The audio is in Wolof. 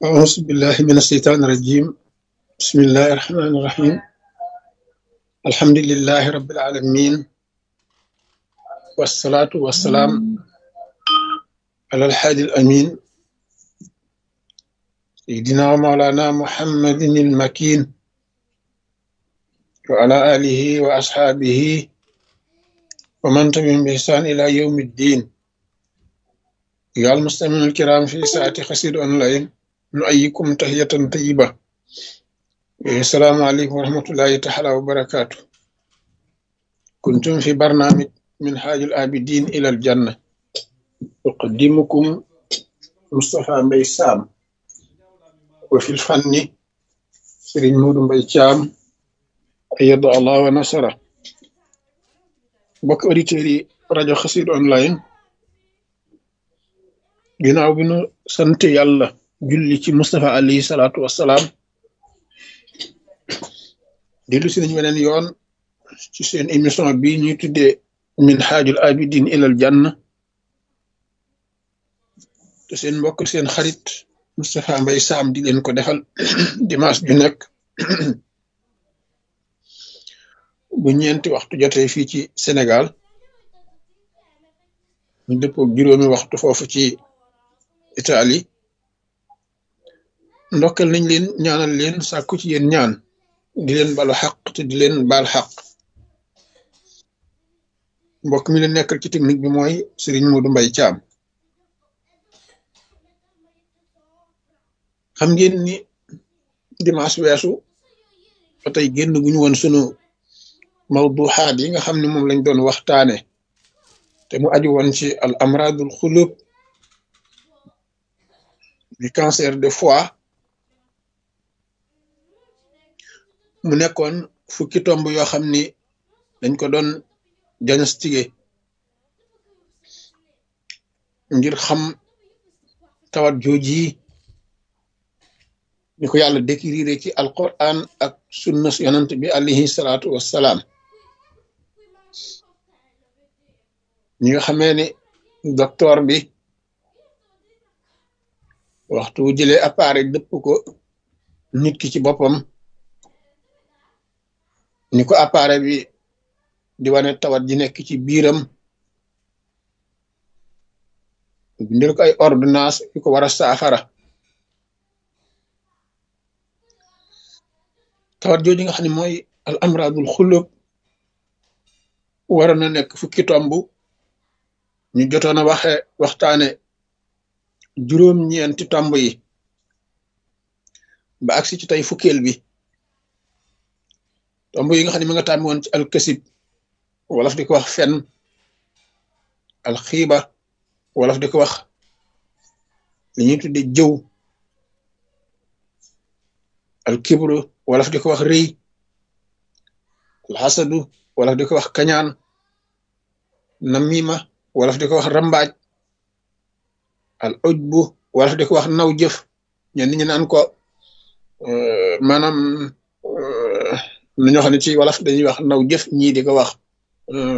أعوذ بالله من الشيطان الرجيم بسم الله الرحمن الرحيم الحمد لله رب العالمين والصلاة والسلام على الحادي الأمين سيدنا ومولانا محمد المكين وعلى آله وأصحابه ومن تبعهم بإحسان إلى يوم الدين يا المستمعين الكرام في ساعة خسير أونلاين نؤيكم تحية طيبة السلام عليكم ورحمة الله تعالى وبركاته كنتم في برنامج من حاج الآبدين إلى الجنة أقدمكم مصطفى مبي سام وفي الفن سرين مود مبي شام أيد الله ونصره بك أوديتيري راديو خسير أونلاين ginnaaw bi nu sant yàlla julli ci Moustapha alayhi salaatu wassalaam dellu si nañ weneen yoon ci seen émission bi ñuy tuddee min xaajul abidin ilal janna te seen mbokk seen xarit Moustapha Mbay Saam di leen ko defal dimanche ju nekk bu ñeenti waxtu jotee fii ci Sénégal ñu dëppook juróomi waxtu foofu ci Italie ndokkal nañ leen ñaanal leen sàkku ci yéen ñaan di leen balu xaq te di leen baal xaq mbokk mi leen nekkal ci technique bi mooy Serigne Modou Mbaye Thiam xam ngeen ni dimanche weesu ba tey génn gu ñu woon sunu mawduxaat yi nga xam ne moom lañ doon waxtaane te mu aju woon ci al amradul xulub du cancer de foie mu nekkoon fukki tomb yoo xam ni dañ ko doon diagnostiqué ngir xam tawat jooji ni ko yàlla décrire ci alquran ak sunna yonant bi alayhi salaatu wassalaam ñi nga xamee ni docteur bi waxtu wu jëlee appareil dëpp ko nit ki ci boppam ni ko appareil bi di wane tawat ji nekk ci biiram bindal ko ay ordonnance yu ko war a saafara tawat jooju nga xam ne mooy al amradul xulub waroon na nekk fukki tomb ñu jotoon a waxe waxtaane juróom-ñeenti tomb yi ba agsi ci tey fukkeel bi tomb yi nga xam ne mi nga tàmmi woon ci alkasib wolof di ko wax fen alxiiba wolof di ko wax li ñuy tudde jëw alkibru wolof di ko wax rëy alxasadu wolof di ko wax kañaan namima wolof di ko wax rambaaj al ujbu wolof di ko wax naw jëf ñenn ñi naan ko maanaam nu ñoo xam ne ci wolof dañuy wax naw jëf ñii di ko wax